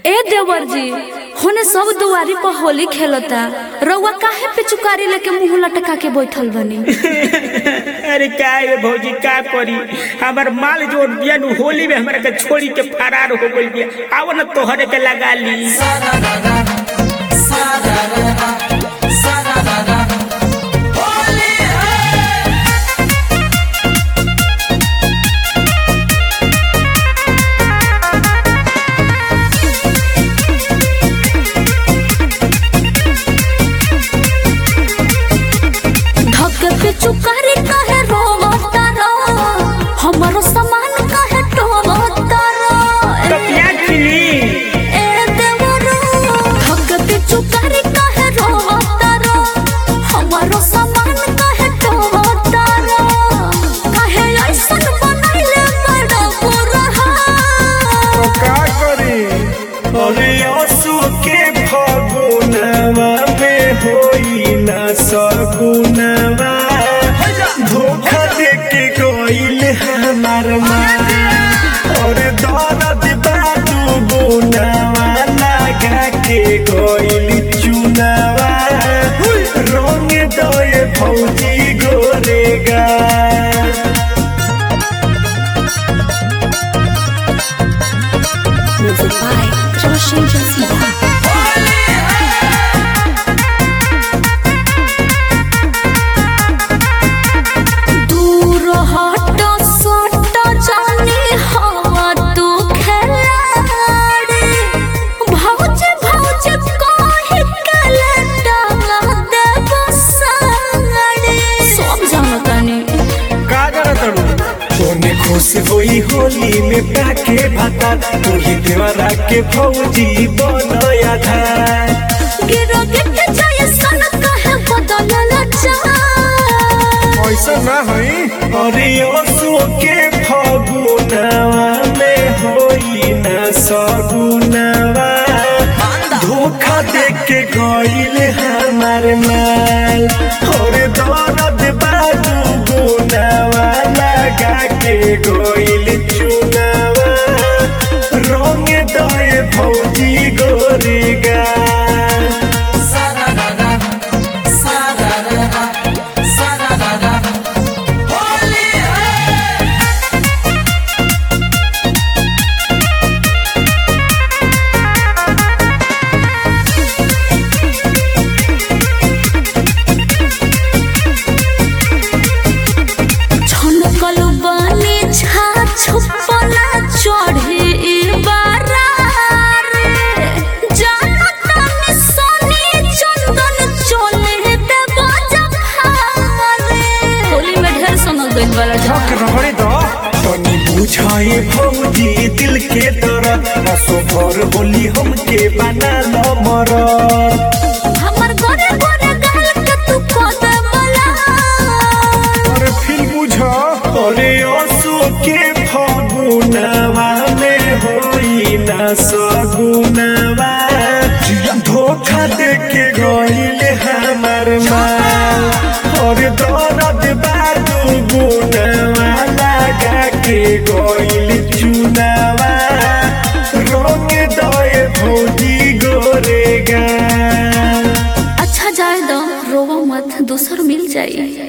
ए देवर जी होने सब दुआरी पर होली खेलता रउआ काहे पे चुकारी लेके मुंह लटका के बैठल बनी अरे का ये भौजी का करी हमार माल जोड़ बिया नु होली में हमरा के छोड़ी के फरार हो गइल बिया आव न तोहरे के लगा ली धक पे चुकारी काहे रोवता रो हमरो सामान काहे टोवता रो तो क्या चिली ए देवरो धक पे चुकारी काहे रोवता रो हमरो सामान काहे टोवता रो काहे ऐसन बनैले बड़ा पुरहा का करी अरे असु के फगुनवा में होई ना सगुनवा धोखा दे के गइल हमार माँ और दर्द बादू गुनवा लगा के गइल चुनवा रंग दए भौजी गोरेगा Music by Roshan Jasiba. दूर हट सट जानी हवा तू खेलाड़ी भौज भौज कहि के डाला देव साड़ी सब जानतानी का करतड़ू तोने खुश होई होली में पाके भाता तोही देवरा के फौजी बनया था गिरो गिट जाय सन कहे बदलल चाह ऐसा ना हई अरे असो के फगुनवा में होई ना सगुनवा धोखा दे के गइल हमार माल और दर्द बाजू गुनवा लगा के गइल चुनवा रंग दए भौजी गोरेगा छनकल बानी छा छुपना चढ़े बारा रे जानता में सोनी चंदन चले देवा जखारे होली में ढेर समझ गइल वाला झक रहरे द तनी बुझाए भौजी दिल के दर्द रसो भर बोली हमके बना न मर हमर गोरे गोरे गाल के तू कद मला और फिर बुझ अरे असो के फगुनवा में होई ना सगुनवा धोखा दे के गइल हमार माँ और दर्द बादू गुनवा लगा के गइल चुनावा रंग दए भौजी गोरेगा अच्छा जाए दो रोवा मत दूसर मिल जाई